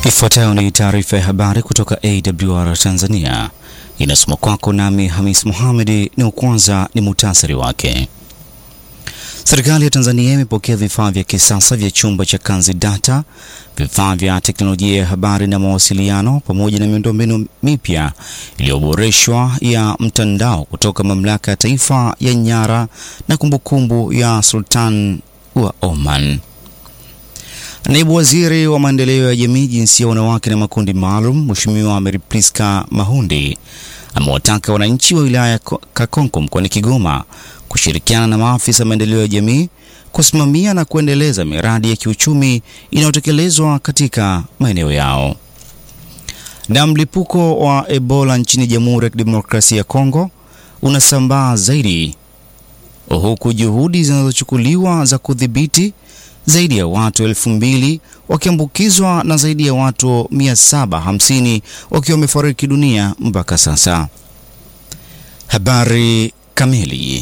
Ifuatayo ni taarifa ya habari kutoka AWR Tanzania, inasoma kwako nami Hamis Mohamedi. Ni kwanza ni muhtasari wake. Serikali ya Tanzania imepokea vifaa vya kisasa vya chumba cha Kanzidata, vifaa vya teknolojia ya habari na mawasiliano, pamoja na miundombinu mipya iliyoboreshwa ya mtandao kutoka Mamlaka ya Taifa ya Nyara na Kumbukumbu ya Sultan wa Oman. Naibu Waziri wa Maendeleo ya Jamii, Jinsia, Wanawake na Makundi Maalum, Mheshimiwa Mary Priska Mahundi amewataka wananchi wa wilaya ya Kakonko mkoani Kigoma kushirikiana na maafisa maendeleo ya jamii kusimamia na kuendeleza miradi ya kiuchumi inayotekelezwa katika maeneo yao. Na mlipuko wa Ebola nchini Jamhuri ya Kidemokrasia ya Kongo unasambaa zaidi huku juhudi zinazochukuliwa za kudhibiti zaidi ya watu elfu mbili wakiambukizwa na zaidi ya watu 750 wakiwa wamefariki dunia mpaka sasa. Habari kamili.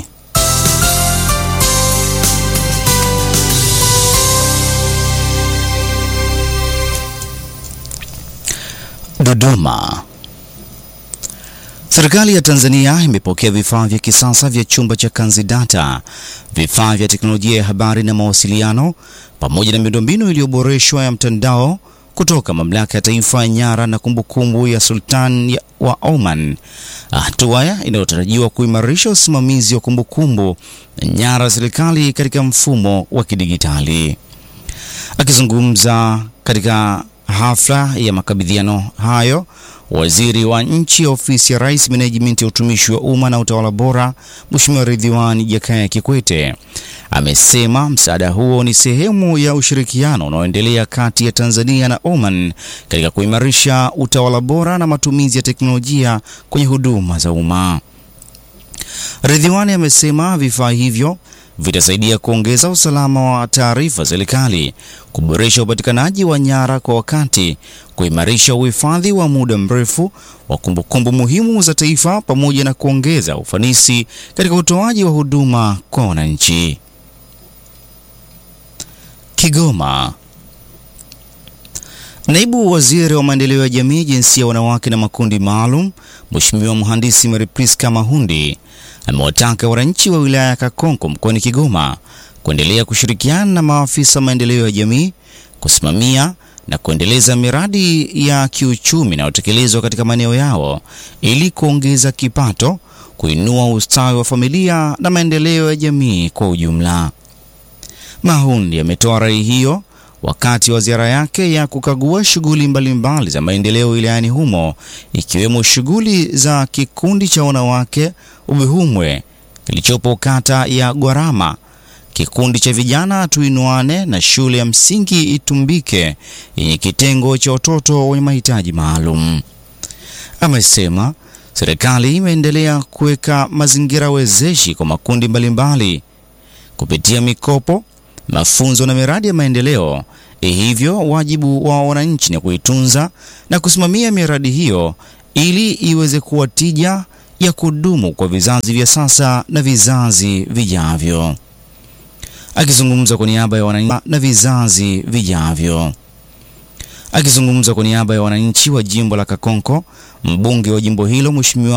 Dodoma. Serikali ya Tanzania imepokea vifaa vya kisasa vya chumba cha Kanzidata, vifaa vya teknolojia ya habari na mawasiliano, pamoja na miundombinu iliyoboreshwa ya mtandao kutoka Mamlaka ya Taifa ya Nyara na Kumbukumbu ya Sultan wa Oman, hatua inayotarajiwa kuimarisha usimamizi wa kumbukumbu na nyara ya serikali katika mfumo wa kidigitali. Akizungumza katika hafla ya makabidhiano hayo, Waziri wa Nchi, Ofisi ya Rais, Menejimenti ya Utumishi wa Umma na Utawala Bora, Mheshimiwa Ridhiwani Jakaya Kikwete amesema msaada huo ni sehemu ya ushirikiano unaoendelea kati ya Tanzania na Oman katika kuimarisha utawala bora na matumizi ya teknolojia kwenye huduma za umma. Ridhiwani amesema vifaa hivyo vitasaidia kuongeza usalama wa taarifa serikali, kuboresha upatikanaji wa nyara kwa wakati, kuimarisha uhifadhi wa muda mrefu wa kumbukumbu muhimu za taifa, pamoja na kuongeza ufanisi katika utoaji wa huduma kwa wananchi. Kigoma. Naibu Waziri wa Maendeleo ya Jamii, Jinsia, Wanawake na Makundi Maalum, Mheshimiwa Mhandisi Mary Priska Mahundi amewataka wananchi wa wilaya ya Kakonko mkoani Kigoma kuendelea kushirikiana na maafisa maendeleo ya jamii kusimamia na kuendeleza miradi ya kiuchumi inayotekelezwa katika maeneo yao ili kuongeza kipato, kuinua ustawi wa familia na maendeleo ya jamii kwa ujumla. Mahundi ametoa rai hiyo wakati wa ziara yake ya kukagua shughuli mbalimbali za maendeleo wilayani humo ikiwemo shughuli za kikundi cha wanawake Ubihumwe kilichopo kata ya Gwarama, kikundi cha vijana Tuinuane na shule ya msingi Itumbike yenye kitengo cha watoto wenye mahitaji maalum. Amesema serikali imeendelea kuweka mazingira wezeshi kwa makundi mbalimbali kupitia mikopo mafunzo na miradi ya maendeleo. Hivyo wajibu wa wananchi ni kuitunza na kusimamia miradi hiyo ili iweze kuwa tija ya kudumu kwa vizazi vya sasa na vizazi vijavyo. Akizungumza kwa niaba ya wananchi na vizazi vijavyo. Akizungumza kwa niaba ya wananchi wa jimbo la Kakonko, mbunge wa jimbo hilo Mheshimiwa